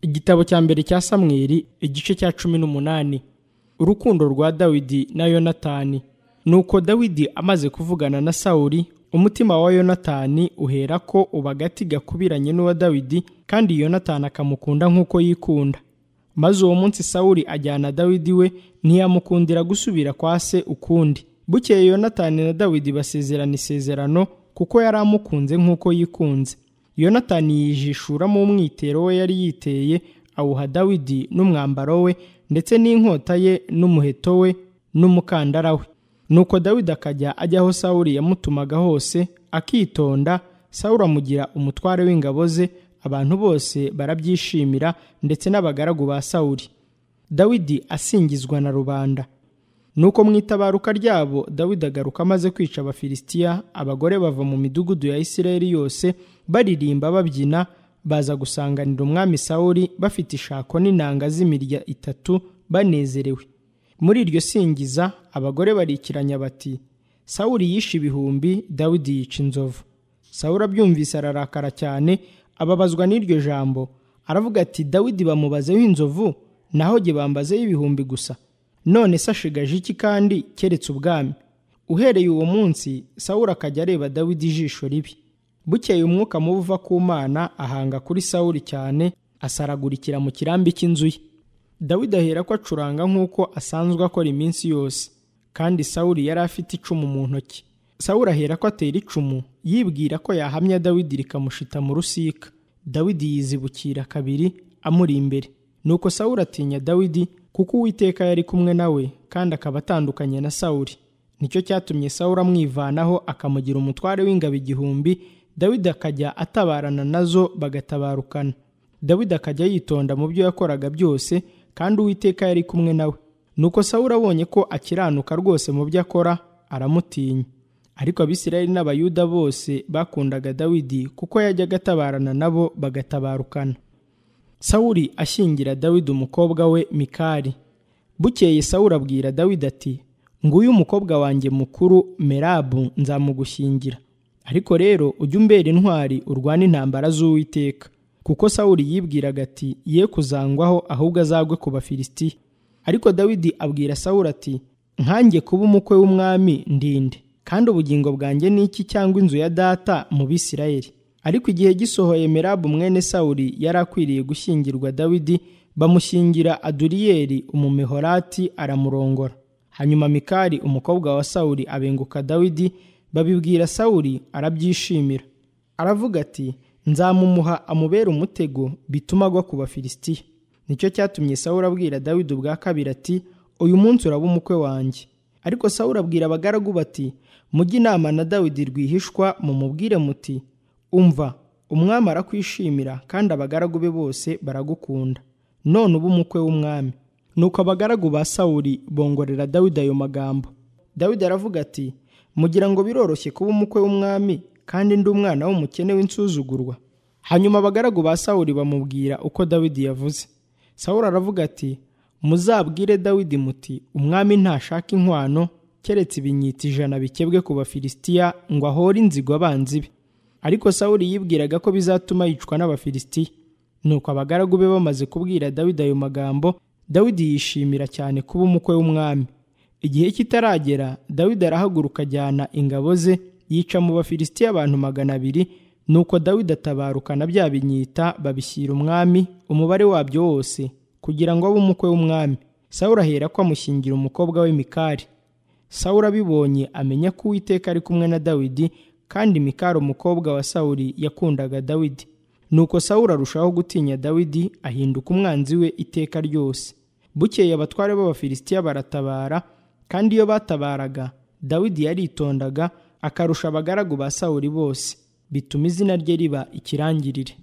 igitabo cya mbere cya samweri igice cya cumi n'umunani urukundo rwa dawidi na yonatani nuko dawidi amaze kuvugana na sawuri umutima wa yonatani uhera ko ubagati gakubiranye n'uwa dawidi kandi yonatani akamukunda nk'uko yikunda maze uwo munsi sawuri ajyana dawidi we ntiyamukundira gusubira kwa se ukundi bukeye yonatani na dawidi basezerana isezerano kuko yari amukunze nk'uko yikunze yonatani yijishuramo umwitero we yari yiteye awuha dawidi n'umwambaro we ndetse n'inkota ye n'umuheto we n'umukandara we nuko dawidi akajya ajya aho sawuri yamutumaga hose akitonda sawuri amugira umutware w'ingabo ze abantu bose barabyishimira ndetse n'abagaragu ba sawuri dawidi asingizwa na rubanda nuko mu itabaruka ryabo dawidi agaruka amaze kwica abafilisitiya abagore bava mu midugudu ya isirayeli yose baririmba babyina baza gusanganira umwami sawuri bafite ishako n'inanga z'imirya itatu banezerewe muri iryo singiza abagore barikiranya bati sawuri yishe ibihumbi dawidi yica inzovu sawuri abyumvise ararakara cyane ababazwa n'iryo jambo aravuga ati dawidi bamubazeho inzovu naho jye bambazeho ibihumbi gusa none se ashigaje iki kandi keretse ubwami uhereye uwo munsi sawuri akajya areba dawidi ijisho ribi bukeye umwuka mubi uva ku mana ahanga kuri sawuri cyane asaragurikira mu kirambi cy'inzu ye dawidi ahera ko acuranga nk'uko asanzwe akora iminsi yose kandi sawuri yari afite icumu mu ntoki sawuri ahera ko atera icumu yibwira ko yahamya dawidi rikamushita mu rusika dawidi yizibukira kabiri amuri imbere nuko sawuri atinya dawidi kuko uwiteka yari kumwe nawe kandi akaba atandukanye na sawuri nicyo cyatumye sawuri amwivanaho akamugira umutware w'ingabo igihumbi dawidi akajya atabarana nazo bagatabarukana dawidi akajya yitonda mu byo yakoraga byose kandi uwiteka yari kumwe nawe nuko sawuri abonye ko akiranuka rwose mu byo akora aramutinya ariko abisirayeli n'abayuda bose bakundaga dawidi kuko yajyaga atabarana nabo bagatabarukana sawuri ashyingira dawidi umukobwa we mikari bukeye sawuri abwira dawidi ati nguyu umukobwa wanjye mukuru merabu nzamugushyingira ariko rero ujye umbera intwari urwane intambara z'uwiteka kuko sawuri yibwiraga ati ye kuzangwaho ahubwo azagwe ku bafilisitiya ariko dawidi abwira sawuri ati nkange kuba umukwe w'umwami ndinde kandi ubugingo bwanjye ni iki cyangwa inzu ya data mu bisirayeli ariko igihe gisohoye merabu mwene sawuri yari akwiriye gushyingirwa dawidi bamushyingira aduriyeri umumehorati aramurongora hanyuma mikari umukobwa wa sawuri abenguka dawidi babibwira sawuri arabyishimira aravuga ati nzamumuha amubere umutego bituma agwa ku bafilisitiya nicyo cyatumye sawuri abwira dawidi ubwa kabiri ati uyu munsi uraba umukwe wanjye ariko sawuri abwira abagaragu bati mujye inama na dawidi rwihishwa mumubwire muti umva umwami arakwishimira kandi abagaragu be bose baragukunda none uba umukwe w'umwami nuko abagaragu ba sawuri bongorera dawidi ayo magambo dawidi aravuga ati mugira ngo biroroshye kuba umukwe w'umwami kandi ndi umwana w'umukene w'insuzugurwa hanyuma abagaragu ba sawuri bamubwira uko dawidi yavuze sawuri aravuga ati muzabwire dawidi muti umwami ntashaka inkwano keretse ibinyita ijana bikebwe ku bafilisitiya ngo ahore inzigo abanzi be ariko sawuri yibwiraga ko bizatuma yicwa n'abafilisitiya nuko abagaragu be bamaze kubwira dawidi ayo magambo dawidi yishimira cyane kuba umukwe w'umwami igihe kitaragera dawidi arahaguruka ajyana ingabo ze yica mu bafilisitiya abantu magana abiri nuko dawidi atabarukana bya binyita babishyira umwami umubare wabyo wose kugira ngo abe umukwe w'umwami sawuri ahera ko amushyingira umukobwa we mikari sawuri abibonye amenya ko uwiteka ari kumwe na dawidi kandi mikari umukobwa wa sawuri yakundaga dawidi nuko sawuri arushaho gutinya dawidi ahinduka umwanzi we iteka ryose bukeye abatware b'abafilisitiya baratabara kandi iyo batabaraga dawidi yaritondaga akarusha abagaragu ba sawuri bose bituma izina rye riba ikirangirire